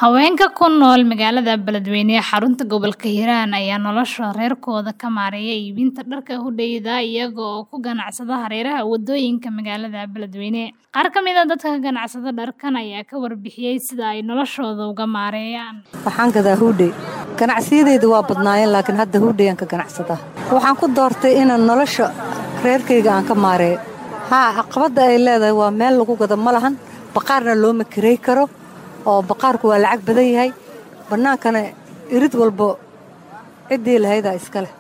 Haweenka ku nool magaalada Beledweyne ee xarunta gobolka Hiiraan ayaa nolosha reerkooda ka maareeya iibinta dharka hudheeda iyaga oo ku ganacsada hareeraha wadooyinka magaalada Beledweyne. Qaar ka mid ah dadka ka ganacsada dharkan ayaa ka warbixiyay sida ay noloshooda uga maareeyaan. Waxaan gadaa hudhey. Ganacsiyadeydu waa badnaayeen laakiin hadda hudheyaan ka ganacsadaa. Waxaan ku doortay inaan nolosha reerkayga aan ka maareeyo. Haa caqabada ay leedahay waa meel lagu gado ma lahan baqaarna looma kirey karo oo baqaarku waa lacag badan yahay bannaankana irid walbo ciddii lahaydaa iska leh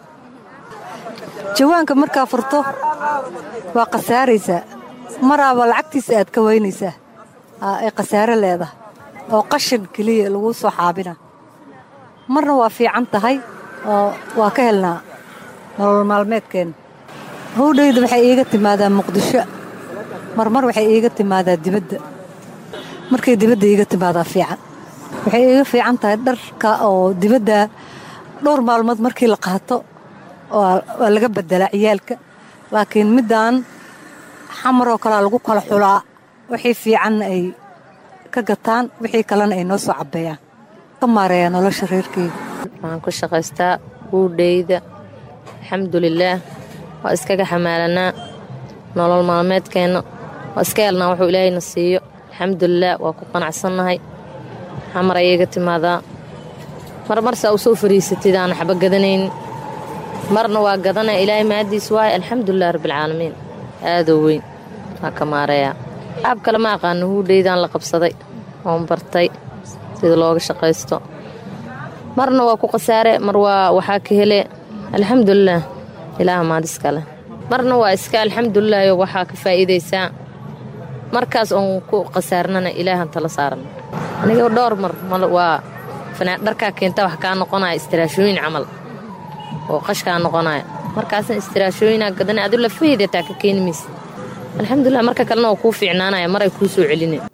jawaanka markaa furto waa khasaaraysaa maraaba lacagtiisa aad ka waynaysaa ay khasaare leedahay oo qashin keliya laguu soo xaabina marna waa fiican tahay oo waa ka helnaa nolol maalmeedkeenna howdhayda waxay iiga timaadaa muqdisho marmar waxay iiga timaadaa dibadda markay dibadda iiga timaadaa fiican waxay iiga fiican tahay dharka oo dibadda dhowr maalmood markii la qaato waa laga beddelaa ciyaalka laakiin middaan xamaroo kalea lagu kala xulaa wixii fiicanna ay ka gataan wixii kalena ay noo soo cabbeeyaan ka maareeyaa nolosha reerkeyga waxaan ku shaqaystaa huudheyda alxamdulilaah waa iskaga xamaalanaa nolol maalmeedkeenna waa iska helnaa wuxuu ilaahayna siiyo alxamdulilah waa ku qanacsannahay xamar ayaga timaadaa mar marsaa u soo fariisatid aan waxba gadanaynin marna waa gadanaya ilaahay mahaddiis waaye alxamdulilah rabbialcaalamiin aadoo weyn waa ka maareeyaa qaab kale ma aqaano huudheydaan la qabsaday oon bartay sida looga shaqaysto marna waa ku khasaare mar waa waxaa ka hele alxamdulilah ilaaha maadiska leh marna waa iska alxamdulilaayo waxaa ka faa'iidaysaa markaas oon ku khasaarnana ilaahan tala saarana aniga dhowr mar waa dharkaa keenta wax kaa noqonaya istiraashooyin camal oo qashkaa noqonaya markaasna istiraashooyinaa gadana adu lafaheyda taa ka keeni maysa alxamdulilah marka kalena waa kuu fiicnaanaya maray kuu soo celina